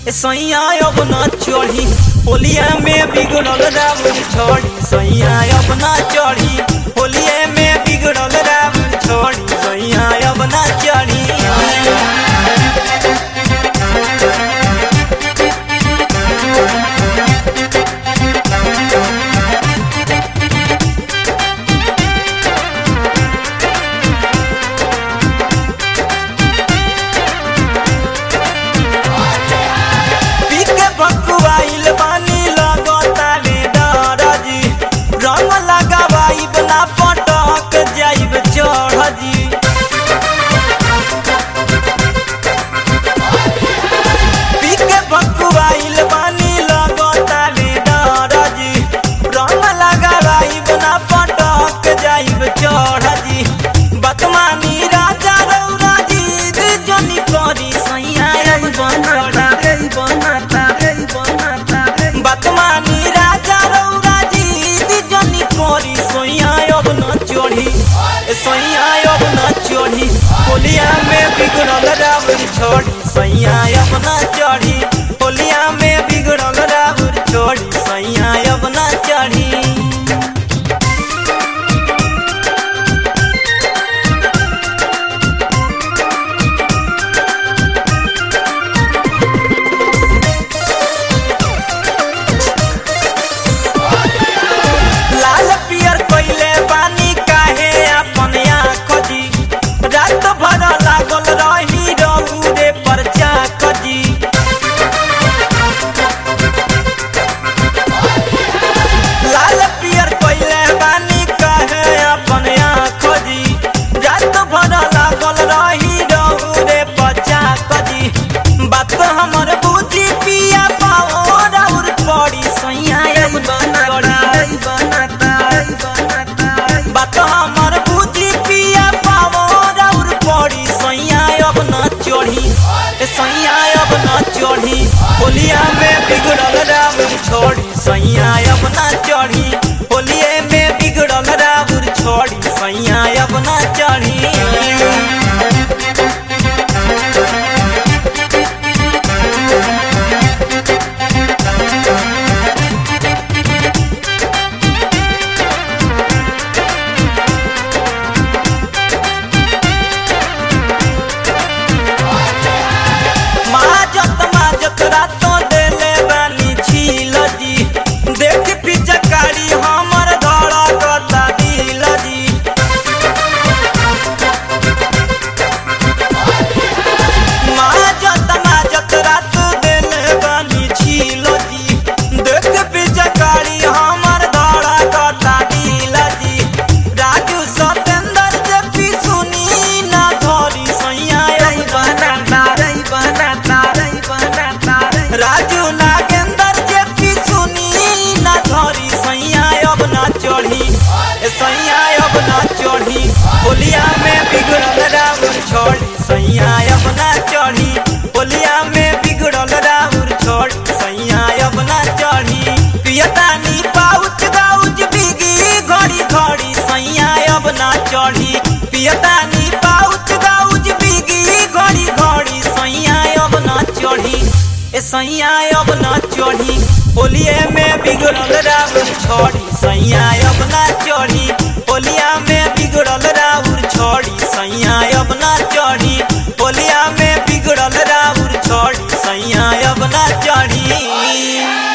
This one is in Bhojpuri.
सैया अब न चढ़ी होलिया में बिगड़ल रावण छोड़ी सैया अब न चढ़ी होलिया में बिगड़ल रावण छोड़ी सैया अब न चढ़ी पीके भकुआइल बानी लगताले डरजी रंग लगावाइब ना पटक जाइब चढ़जी पीके भकुआइल बानी लगताले डरजी रंग लगावाइब ना पटक जाइब चढ़जी बतमानी राजा रौरा जी जनी करी सैया बनता बनता बनता बतमानी राजा रौरा जी जनी करी सैया अब न चढ़ी सैया अब न चढ़ी होलिया में बिगड़ल रावण छोड़ी सैया अब न चढ़ी होलिया में बिगड़ल रावण छोड़ी सैया अब न चढ़ी लाल पियर कोइले पानी काहे अपन आँख जी रात भर लागल रही रौरे पर चाक जी लाल पियर कोइले पानी काहे अपन आँख जी रात भर लागल रही रौरे पर चाक जी बात हमर बुझी पिया पाओ राउर पड़ी सैया अब करी बात हमर बुद्धि पिया पावो राउर पड़ी सैया अब न चढ़ी ए सैया अब न चढ़ी होलिया में बिगड़ल राउर छोड़ी सैया अब न चढ़ी होलिए में बिगड़ल राउर छोड़ी सैया अब न चढ़ी माजत माजत रातो देले बानी छील जी देख पिचकारी हमर धड़कता दिल जी माजत माजत रातो देले बानी छील जी देख पिचकारी हमर धड़कता दिल जी राजू सतेंद्र जे पी सुनी ना धरी सैया बनाता राजू नागेंद्र जे पी सुनी ना धरी सैया अब ना चढ़ी ए सैया अब ना चढ़ी होलिया में बिगड़ल राउर छोड़ी सैया अब ना चढ़ी होलिया में बिगड़ल राउर छोड़ी सैया अब ना चढ़ी पियतानी पाउच गाउच बिगी घड़ी घड़ी सैया अब ना चढ़ी पियतानी पाउच गाउच बिगी घड़ी घड़ी सैया अब ना चढ़ी ए सैया अब ना चढ़ी होलिए में बिगड़ल राउर छोड़ी सैया अब ना चढ़ी होलिया में बिगड़ल राउर छोड़ी सैया अब ना चढ़ी होलिया में बिगड़ल राउर छोड़ी सैया अब ना चढ़ी